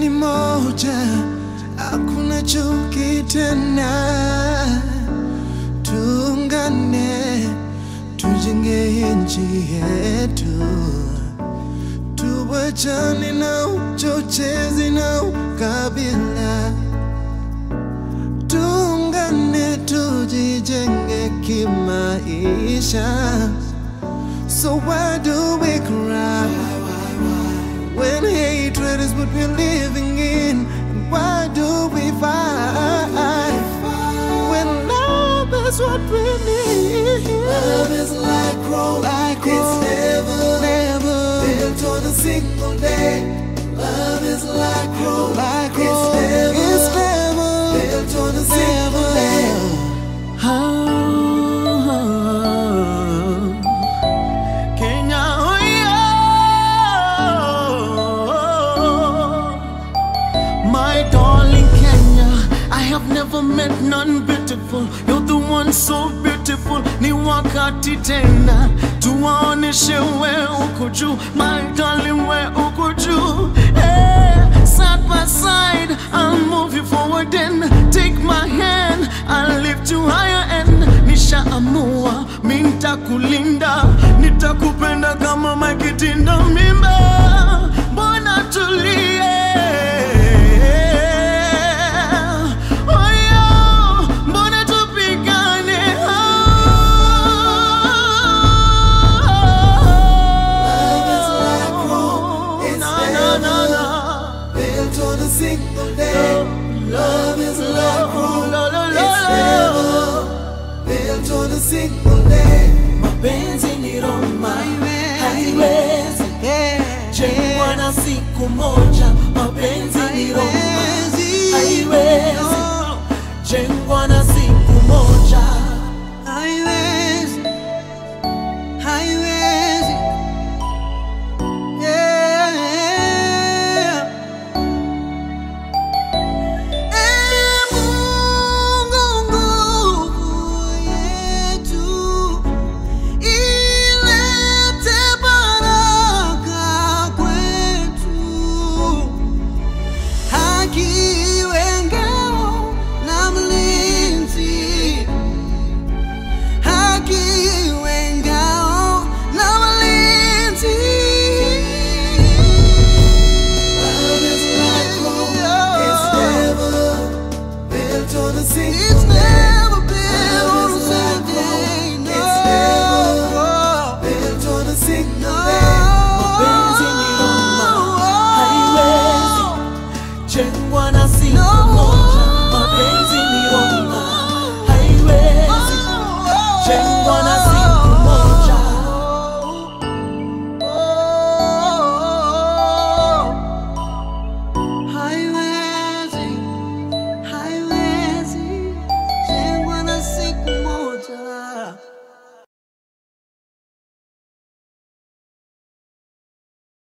ni moja, hakuna chuki tena. Tuungane, tujenge nchi yetu, tuwachane na uchochezi na ukabila. Tuungane, tujijenge kimaisha. So why do we cry when hatred is what we're living in? And why do we fight when love is what we need? Love is like Rome. Like it's Rome. never, Never built on a single day. Love is like Rome. like it's Rome. never, It's never, built on a single day. Kenya, oh yeah. My darling Kenya, I have never met none beautiful. You're the one so beautiful. Ni wakati tena tuwaoneshe we uko juu, my darling, we uko juu. Hey, side by side, I'll move you forward and take my hand. I'll lift you higher and nishaamua mi nitakulinda, nitakupenda kama makitinda mimba. Mbona tulie? Oh, yeah. Mbona tupigane? Love is like Rome. It's Na, na, na, never na. built on a single day. Love is like Rome. Lo, lo, lo, It's lo. never built on a single day. mapenzi ni Roma, haiwezi jengwa na siku moja. Mapenzi ni Roma, haiwezi jengwa na siku moja. Haiwezi, haiwezi, yeah. Ee Mungu, nguvu yetu, ilete baraka kwetu. Haki iwe ngao na mlinzi haki iwe ngao na mlinzi. Love is like Rome. It's never built on a single It's day. never been Love on is like Sunday, Rome. It's never no. built on a single